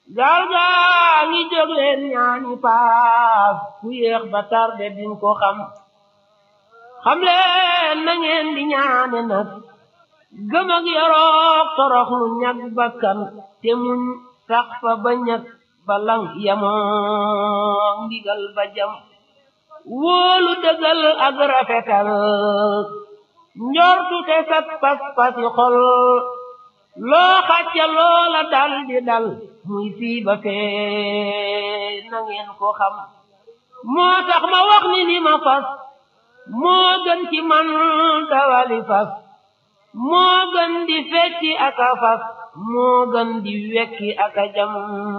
gaal gaa ngi jóg leen ñaani paas ku yéex ba tarde din ko xam xam leen na ngeen di ñaane nag gëm ak yoroog torox lu ñag bakkan te muñ sax fa ba ñag ba lang yamoog ndigal ba jam wóolu dëggal ak rafetal njortu te sat pas pasi xol loo xacca loola dal di dal muy fii ba fee na ngeen ko xam moo tax ma wax ni ni ma fas moo gën ci man dawali fas moo gën di fecci ak a fas moo gën di wekki ak a jam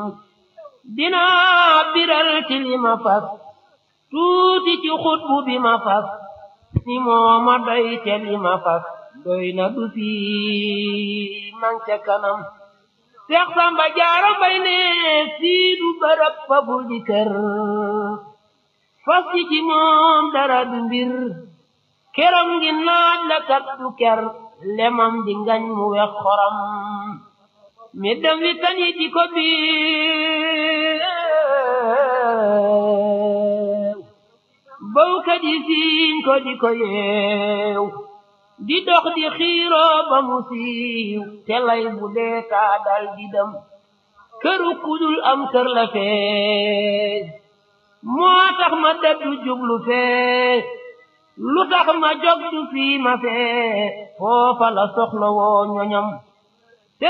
dinaa biral ci li ma fas tuuti ci xutbu bi ma fas ni moo ma doy te li ma fas doy na du fi man ca kanam Seex Samba Jaara Mbay ne fii du bërëb fa bul di kër fas ci ci moom dara du mbir keram ngi naaj la kat du ker lemam di ngañ mu wex xoram mi dem wi tañi ci ko biir bawkat yi siiñ ko di ko yeew di dox di xiiroo ba mu siiw te lay bu dee taa dal di dem këru kudul am kër la fee moo tax ma dëddu jublu fee lu tax ma jog du fii ma fee foofa la soxla woo ñoñam